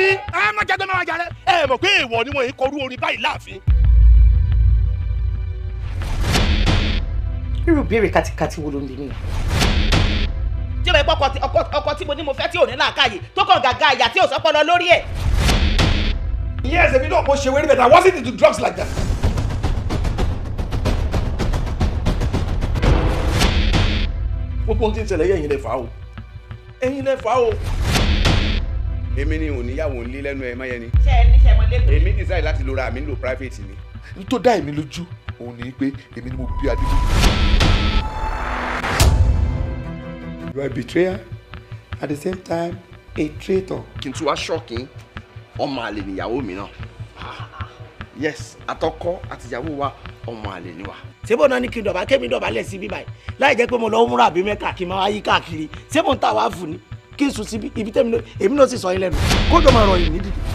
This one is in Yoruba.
ẹ má jẹ́ tó máa jà rẹ. ẹ mọ̀ pé èèwọ̀ ni wọ́n yìí kọrú orin báyìí láàfin. irú béèrè kátikati wo ló ń bí mi. tí o bẹ gbọ́ ọkọ tí mo ní mo fẹ́ tí ò ní làákàyè tó kàn gàgà àyà tí ò sọ́pọ̀lọ lórí ẹ̀. Yes, èmi náà mo ṣe wẹ́rí bẹ̀tẹ̀ I wasn't into drugs like that. gbogbo ohun tí ń ṣẹlẹ̀ yẹ ẹ̀yin lẹ fà á o ẹ̀yin lẹ fà á o. èmi ni òníyàwó ńlé lẹ́nu ẹ̀ máyẹni ṣe ẹ níṣẹ́ mọ lẹ́kọ̀ọ́. èmi decide láti lo ra mi nílò private ni. n tó dá èmi lójú òun ni pé èmi ni mo bí adébí. you are a betrayer at the same time a traitor. kí n tún wá ṣọ́ọ̀kì ọmọ àlè níyàwó mi náà yes àtọkọ àtìyàwó wa ọmọ àlè ni wa. ṣé bó náà ní kí n dọ̀bà kémi dọ̀bálẹ̀ sí bíbáyìí láì jẹ́ pé mo lọ múra àbí mẹ́ka kí n máa yí káàkiri ṣé mo ń tà wá fún ni kí n sùn síbi ibi tẹ́mi náà èmi náà sì sọ yín lẹ́nu kó jọ máa rọ yìí nídìí.